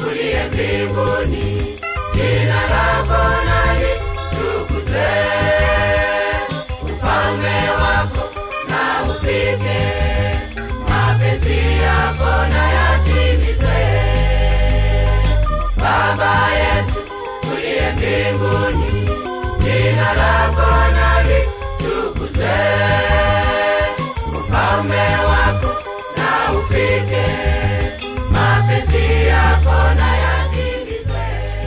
uliye mbinguni, jina lako na litukuzwe, ufalme wako na ufike, mapenzi yako na yatimizwe. Baba yetu uliye mbinguni, jina lako na litukuzwe, ufalme wako na ufike, mapenzi yako na yatimizwe.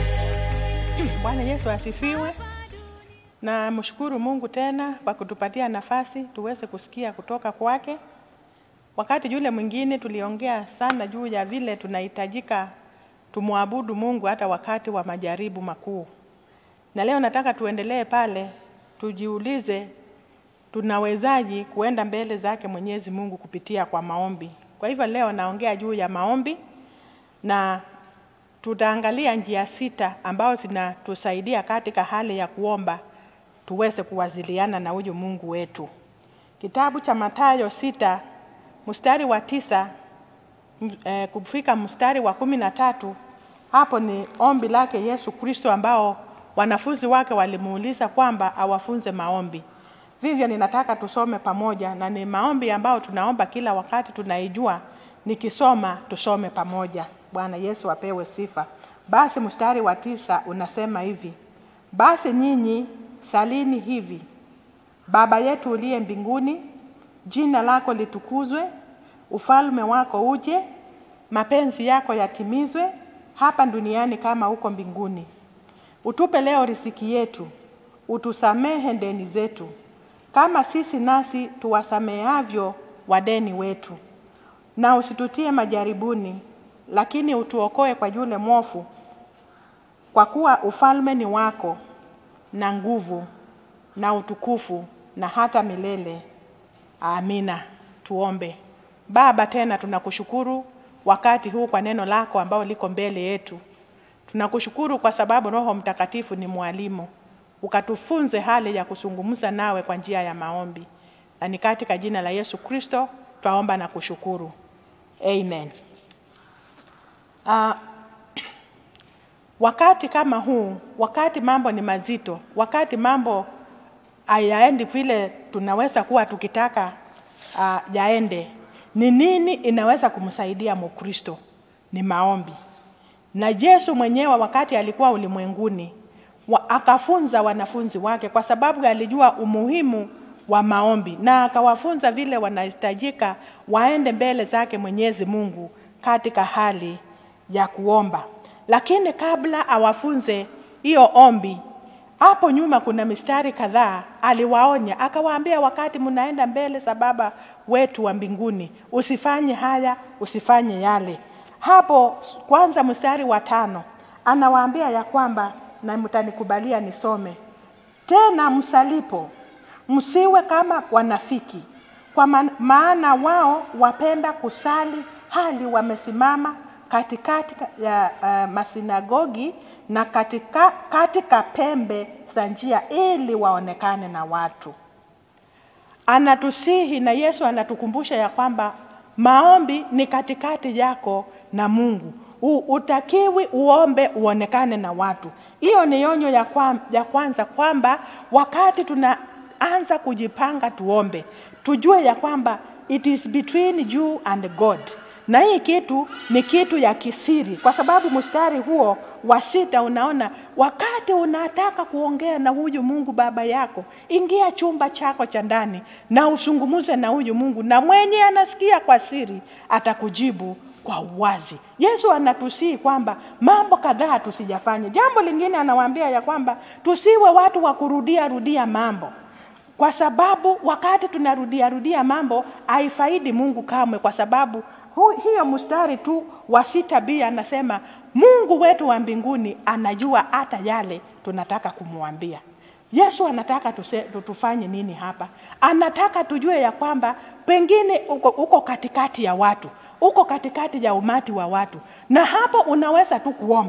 Bwana Yesu asifiwe. Na mshukuru Mungu tena kwa kutupatia nafasi tuweze kusikia kutoka kwake. Wakati yule mwingine tuliongea sana juu ya vile tunahitajika tumwabudu Mungu hata wakati wa majaribu makuu, na leo nataka tuendelee pale, tujiulize tunawezaji kuenda mbele zake Mwenyezi Mungu kupitia kwa maombi. Kwa hivyo leo naongea juu ya maombi na tutaangalia njia sita ambazo zinatusaidia katika hali ya kuomba tuweze kuwasiliana na huyu Mungu wetu. Kitabu cha Mathayo sita mstari wa tisa m- eh, kufika mstari wa kumi na tatu hapo ni ombi lake Yesu Kristo ambao wanafunzi wake walimuuliza kwamba awafunze maombi. Vivyo ninataka tusome pamoja, na ni maombi ambayo tunaomba kila wakati, tunaijua. Nikisoma tusome pamoja. Bwana Yesu apewe sifa. Basi mstari wa tisa unasema hivi: basi nyinyi salini hivi: Baba yetu uliye mbinguni, jina lako litukuzwe, ufalme wako uje, mapenzi yako yatimizwe hapa duniani kama huko mbinguni. Utupe leo riziki yetu, utusamehe deni zetu kama sisi nasi tuwasamehavyo wadeni wetu, na usitutie majaribuni, lakini utuokoe kwa yule mwovu, kwa kuwa ufalme ni wako na nguvu na utukufu na hata milele. Amina. Tuombe. Baba, tena tunakushukuru wakati huu kwa neno lako ambao liko mbele yetu. Tunakushukuru kwa sababu Roho Mtakatifu ni mwalimu, ukatufunze hali ya kuzungumza nawe kwa njia ya maombi, na ni katika jina la Yesu Kristo twaomba na kushukuru, amen. Uh, wakati kama huu, wakati mambo ni mazito, wakati mambo hayaendi vile tunaweza kuwa tukitaka uh, yaende, ni nini inaweza kumsaidia Mkristo? Ni maombi. Na Yesu mwenyewe wakati alikuwa ulimwenguni wa, akafunza wanafunzi wake kwa sababu alijua umuhimu wa maombi, na akawafunza vile wanahitajika waende mbele zake Mwenyezi Mungu katika hali ya kuomba. Lakini kabla awafunze hiyo ombi, hapo nyuma kuna mistari kadhaa aliwaonya, akawaambia, wakati mnaenda mbele za Baba wetu wa mbinguni, usifanye haya, usifanye yale. Hapo kwanza mstari wa tano anawaambia ya kwamba, na mtanikubalia nisome tena, msalipo msiwe kama wanafiki, kwa ma- maana wao wapenda kusali hali wamesimama katikati ya uh, masinagogi na katika, katika pembe za njia ili waonekane na watu. Anatusihi na Yesu anatukumbusha ya kwamba maombi ni katikati yako na Mungu. U, utakiwi uombe uonekane na watu. Hiyo ni onyo ya, kwa, ya kwanza kwamba wakati tunaanza kujipanga tuombe, tujue ya kwamba it is between you and God na hii kitu ni kitu ya kisiri, kwa sababu mstari huo wa sita unaona, wakati unataka kuongea na huyu Mungu baba yako, ingia chumba chako cha ndani na usungumuze na huyu Mungu, na mwenye anasikia kwa siri atakujibu kwa uwazi. Yesu anatusihi kwamba mambo kadhaa tusijafanye. Jambo lingine anawaambia ya kwamba tusiwe watu wa kurudia rudia mambo kwa sababu wakati tunarudia rudia mambo haifaidi Mungu kamwe, kwa sababu hu, hiyo mstari tu wa sita b anasema Mungu wetu wa mbinguni anajua hata yale tunataka kumwambia. Yesu anataka tuse, tufanye nini hapa? Anataka tujue ya kwamba pengine uko, uko katikati ya watu uko katikati ya umati wa watu, na hapo unaweza tu kuomba.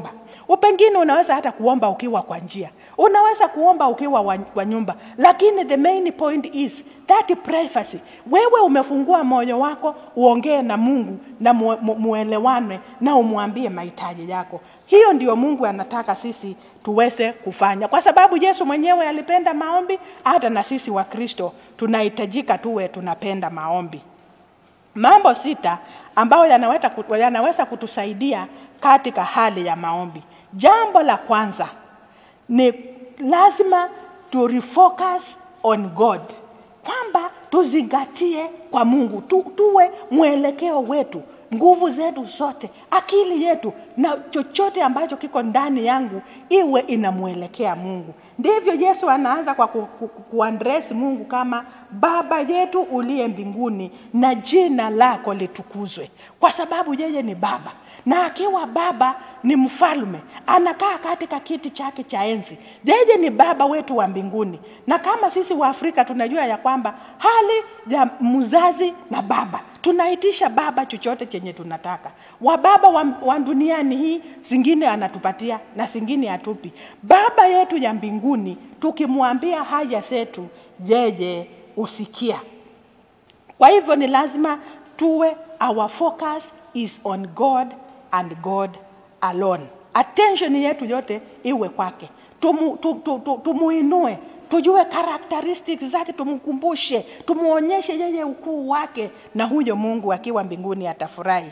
Pengine unaweza hata kuomba ukiwa kwa njia, unaweza kuomba ukiwa wa, wa nyumba, lakini the main point is that privacy. Wewe umefungua moyo wako uongee na Mungu na mu, mu, muelewane na umwambie mahitaji yako. Hiyo ndio Mungu anataka sisi tuweze kufanya, kwa sababu Yesu mwenyewe alipenda maombi. Hata na sisi wa Kristo tunahitajika tuwe tunapenda maombi. Mambo sita ambayo yanaweza, kutu- yanaweza kutusaidia katika hali ya maombi. Jambo la kwanza ni lazima tu refocus on God, kwamba tuzingatie kwa Mungu tu, tuwe mwelekeo wetu, nguvu zetu zote, akili yetu na chochote ambacho kiko ndani yangu iwe inamwelekea Mungu. Ndivyo Yesu anaanza kwa ku, ku, ku, kuandresi Mungu kama Baba yetu uliye mbinguni, na jina lako litukuzwe, kwa sababu yeye ni Baba na akiwa Baba ni mfalme, anakaa katika kiti chake cha enzi. Yeye ni Baba wetu wa mbinguni, na kama sisi wa Afrika tunajua ya kwamba hali ya mzazi na baba tunaitisha baba chochote chenye tunataka. Wababa wa, wa duniani hii zingine anatupatia na zingine hatupi. Baba yetu ya mbinguni tukimwambia haja zetu, yeye usikia. Kwa hivyo ni lazima tuwe, our focus is on God and God alone. Attention yetu yote iwe kwake, tumu, tu, tu, tu, tumuinue tujue characteristics zake, tumkumbushe, tumuonyeshe yeye ukuu wake, na huyo Mungu akiwa mbinguni atafurahi.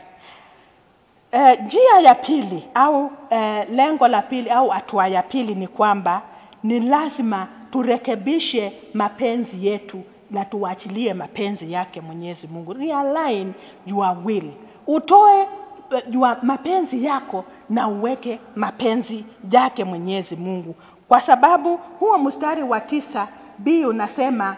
Eh, njia ya pili au eh, lengo la pili au hatua ya pili ni kwamba ni lazima turekebishe mapenzi yetu na tuachilie mapenzi yake Mwenyezi Mungu. Realign your will, utoe eh, your mapenzi yako na uweke mapenzi yake Mwenyezi Mungu, kwa sababu huo mstari wa tisa b unasema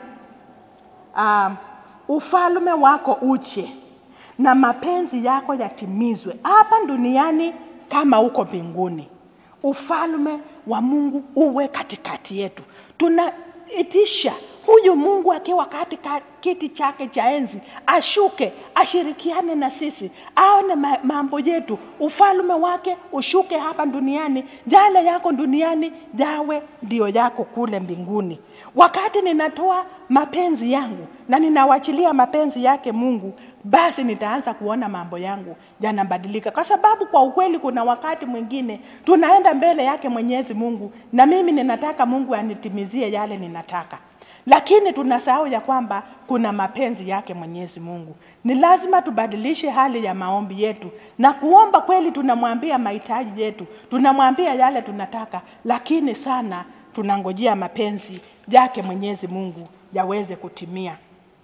um, ufalme wako uje na mapenzi yako yatimizwe hapa duniani kama uko mbinguni. Ufalme wa Mungu uwe katikati yetu. Tunaitisha huyu Mungu akiwa katika kiti chake cha enzi ashuke, ashirikiane na sisi, aone ma- mambo yetu, ufalme wake ushuke hapa duniani, yale yako duniani yawe ndio yako kule mbinguni. Wakati ninatoa mapenzi yangu na ninawachilia mapenzi yake Mungu, basi nitaanza kuona mambo yangu yanabadilika, kwa sababu kwa ukweli, kuna wakati mwingine tunaenda mbele yake Mwenyezi Mungu, na mimi ninataka Mungu anitimizie yale ninataka, lakini tunasahau ya kwamba kuna mapenzi yake Mwenyezi Mungu. Ni lazima tubadilishe hali ya maombi yetu na kuomba kweli. Tunamwambia mahitaji yetu, tunamwambia yale tunataka, lakini sana tunangojea mapenzi yake Mwenyezi Mungu yaweze kutimia.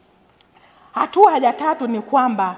Hatua ya tatu ni kwamba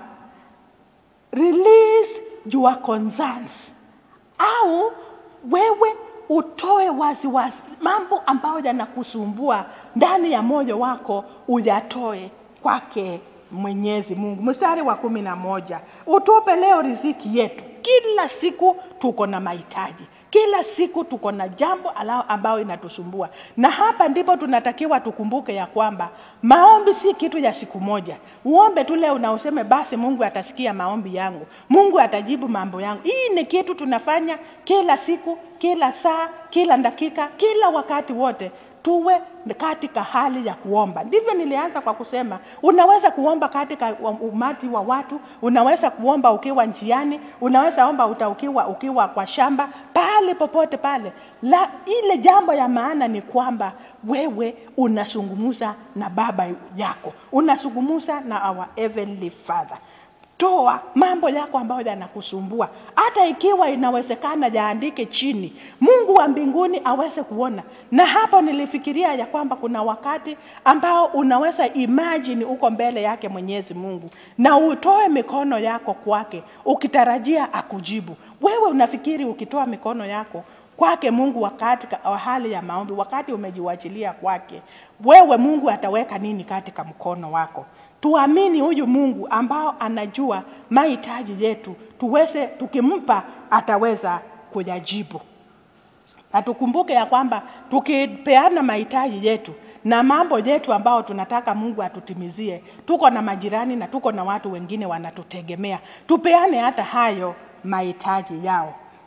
release your concerns, au wewe utoe waziwazi wazi. mambo ambayo yanakusumbua ndani ya moyo wako, uyatoe kwake Mwenyezi Mungu. Mstari wa kumi na moja utupe leo riziki yetu. Kila siku tuko na mahitaji kila siku tuko na jambo ala- ambayo inatusumbua, na hapa ndipo tunatakiwa tukumbuke ya kwamba maombi si kitu ya siku moja. Uombe tu leo na useme basi Mungu atasikia maombi yangu, Mungu atajibu mambo yangu. Hii ni kitu tunafanya kila siku, kila saa, kila dakika, kila wakati wote tuwe katika hali ya kuomba. Ndivyo nilianza kwa kusema, unaweza kuomba katika wa- umati wa watu, unaweza kuomba ukiwa njiani, unaweza omba uta ukiwa, ukiwa kwa shamba, pale popote pale. La, ile jambo ya maana ni kwamba wewe unazungumza na baba yako, unazungumza na our heavenly Father toa mambo yako ambayo yanakusumbua, hata ikiwa inawezekana yaandike chini, Mungu wa mbinguni aweze kuona. Na hapo nilifikiria ya kwamba kuna wakati ambao unaweza imagine uko mbele yake Mwenyezi Mungu na utoe mikono yako kwake ukitarajia akujibu. Wewe unafikiri ukitoa mikono yako kwake Mungu wakati wa hali ya maombi, wakati umejiwachilia kwake, wewe Mungu ataweka nini katika mkono wako? Tuamini huyu Mungu ambao anajua mahitaji yetu, tuweze tukimpa, ataweza kuyajibu. Na tukumbuke ya kwamba tukipeana mahitaji yetu na mambo yetu ambao tunataka Mungu atutimizie, tuko na majirani na tuko na watu wengine wanatutegemea, tupeane hata hayo mahitaji yao.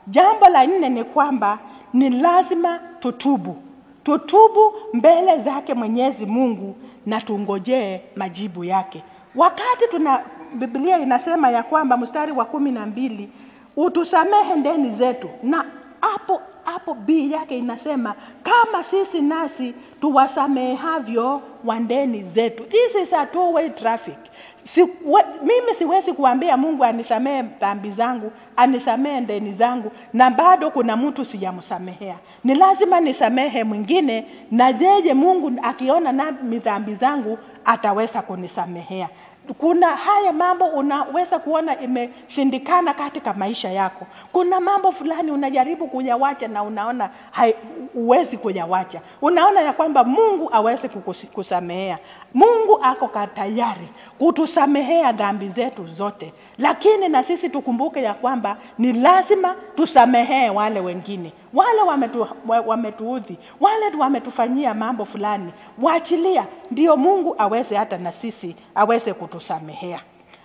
Jambo la nne ni kwamba ni lazima tutubu, tutubu mbele zake Mwenyezi Mungu na tungojee majibu yake. Wakati tuna Biblia inasema ya kwamba mstari wa kumi na mbili utusamehe ndeni zetu, na hapo hapo b yake inasema kama sisi nasi tuwasamehavyo wandeni zetu. This is a two way traffic. Si, we, mimi siwezi kuambia Mungu anisamehe dhambi zangu, anisamehe ndeni zangu, na bado kuna mtu sijamsamehea. Ni lazima nisamehe mwingine, na jeje Mungu akiona nami dhambi zangu ataweza kunisamehea. Kuna haya mambo unaweza kuona imeshindikana katika maisha yako. Kuna mambo fulani unajaribu kuyawacha na unaona hai, huwezi kuyawacha. Unaona ya kwamba Mungu awezi kusamehea. Mungu ako tayari kutusamehea dhambi zetu zote, lakini na sisi tukumbuke ya kwamba ni lazima tusamehee wale wengine, wale wametu, wametuudhi, wale wametufanyia mambo fulani, waachilia, ndio Mungu aweze hata na sisi aweze kutusamehea.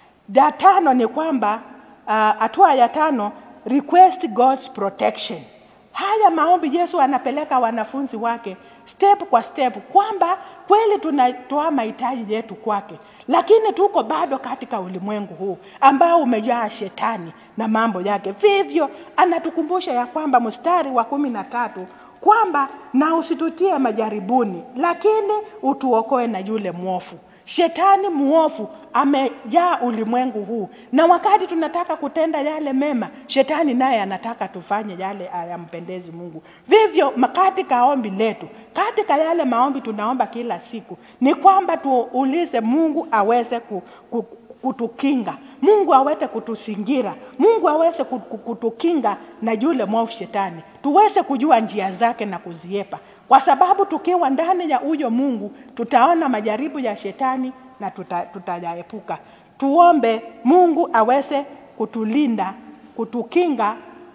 Ya tano ni kwamba hatua uh, ya tano, request God's protection. Haya maombi Yesu anapeleka wanafunzi wake step kwa step, kwamba kweli tunatoa mahitaji yetu kwake, lakini tuko bado katika ulimwengu huu ambao umejaa shetani na mambo yake. Vivyo anatukumbusha ya kwamba mstari wa kumi na tatu kwamba na usitutie majaribuni, lakini utuokoe na yule mwofu. Shetani mwofu amejaa ulimwengu huu, na wakati tunataka kutenda yale mema, shetani naye anataka tufanye yale hayampendezi Mungu. Vivyo katika ombi letu, katika yale maombi tunaomba kila siku, ni kwamba tuulize Mungu aweze ku, ku, kutukinga, Mungu aweze kutusingira, Mungu aweze kutukinga na yule mwovu shetani, tuweze kujua njia zake na kuziepa kwa sababu tukiwa ndani ya huyo Mungu tutaona majaribu ya shetani na tutayaepuka. Tuta tuombe Mungu aweze kutulinda, kutukinga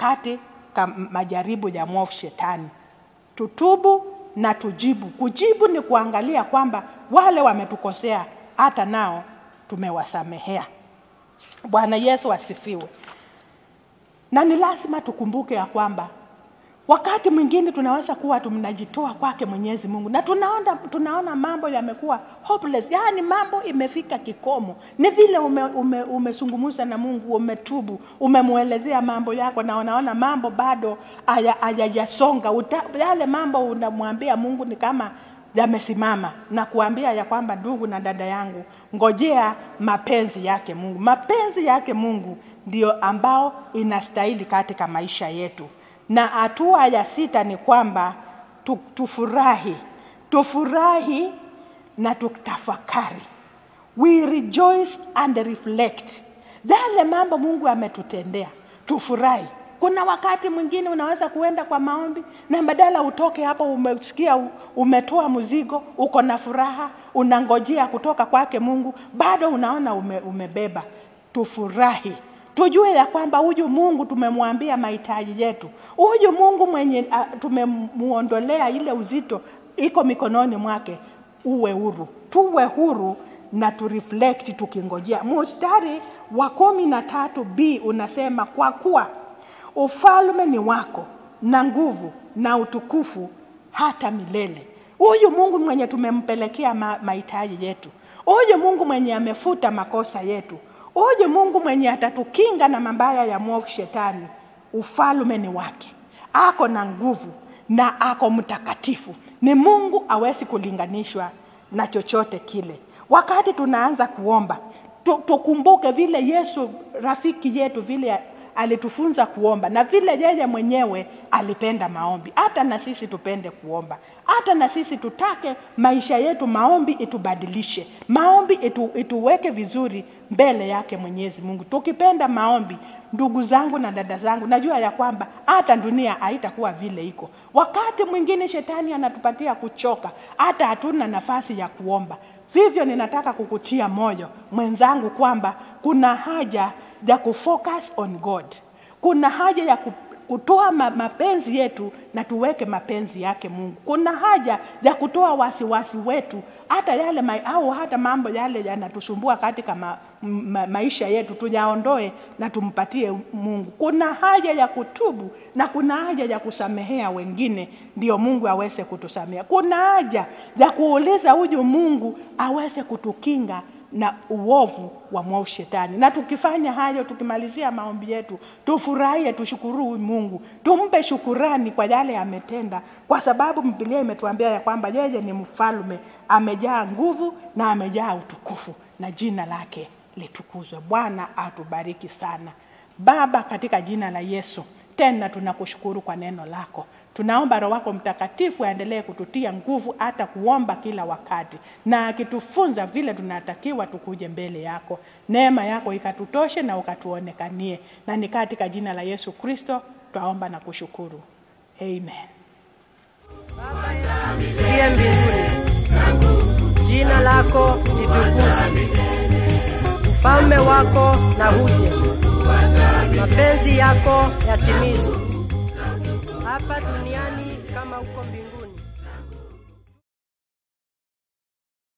katika majaribu ya mwovu shetani. Tutubu na tujibu. Kujibu ni kuangalia kwamba wale wametukosea hata nao tumewasamehea. Bwana Yesu asifiwe. Na ni lazima tukumbuke ya kwamba wakati mwingine tunaweza kuwa tunajitoa kwake Mwenyezi Mungu na tunaona, tunaona mambo yamekuwa hopeless, yaani mambo imefika kikomo. Ni vile umezungumza ume, ume na Mungu, umetubu, umemwelezea mambo yako na unaona mambo bado hayajasonga. Yale mambo unamwambia Mungu ni kama yamesimama na kuambia ya kwamba ndugu na dada yangu, ngojea mapenzi yake Mungu. Mapenzi yake Mungu ndio ambao inastahili katika maisha yetu na hatua ya sita ni kwamba tu, tufurahi tufurahi na tutafakari, we rejoice and reflect yale mambo Mungu ametutendea, tufurahi. Kuna wakati mwingine unaweza kuenda kwa maombi na badala utoke hapo, umesikia umetoa mzigo, uko na furaha, unangojea kutoka kwake Mungu, bado unaona ume, umebeba. Tufurahi tujue ya kwamba huyu Mungu tumemwambia mahitaji yetu. Huyu Mungu mwenye uh, tumemuondolea ile uzito iko mikononi mwake. Uwe huru, tuwe huru na tureflect tukingojea. Mstari wa kumi na tatu b unasema kwa kuwa ufalme ni wako na nguvu na utukufu hata milele. Huyu Mungu mwenye tumempelekea mahitaji yetu, huyu Mungu mwenye amefuta makosa yetu Huyu Mungu mwenye atatukinga na mabaya ya mwovu shetani, ufalme ni wake, ako na nguvu na ako mtakatifu. Ni Mungu awezi kulinganishwa na chochote kile. Wakati tunaanza kuomba, tukumbuke vile Yesu rafiki yetu vile alitufunza kuomba na vile yeye mwenyewe alipenda maombi. Hata na sisi tupende kuomba, hata na sisi tutake maisha yetu maombi itubadilishe, maombi itu, ituweke vizuri mbele yake Mwenyezi Mungu. Tukipenda maombi, ndugu zangu na dada zangu, najua ya kwamba hata dunia haitakuwa vile iko. Wakati mwingine shetani anatupatia kuchoka, hata hatuna nafasi ya kuomba. Vivyo ninataka kukutia moyo mwenzangu kwamba kuna haja ya kufocus on God. Kuna haja ya kutoa ma, mapenzi yetu na tuweke mapenzi yake Mungu. Kuna haja ya kutoa wasiwasi wetu, hata yale ma, au hata mambo yale yanatusumbua katika ma, ma, maisha yetu tuyaondoe na tumpatie Mungu. Kuna haja ya kutubu na kuna haja ya kusamehea wengine, ndio Mungu aweze kutusamea. Kuna haja ya kuuliza huyu Mungu aweze kutukinga na uovu wa mwovu shetani. Na tukifanya hayo, tukimalizia maombi yetu, tufurahie, tushukuru huyu Mungu, tumpe shukurani kwa yale ametenda, kwa sababu Biblia imetuambia ya kwamba yeye ni mfalme, amejaa nguvu na amejaa utukufu, na jina lake litukuzwe. Bwana atubariki sana. Baba, katika jina la Yesu, tena tunakushukuru kwa neno lako. Tunaomba Roho wako Mtakatifu aendelee kututia nguvu hata kuomba kila wakati, na akitufunza vile tunatakiwa tukuje mbele yako. Neema yako ikatutoshe na ukatuonekanie, na ni katika jina la Yesu Kristo twaomba na kushukuru, amen. uliye mbinguni, jina lako litukuzwe, ufalme wako na uje, mapenzi yako yatimizwe hapa duniani kama huko mbinguni.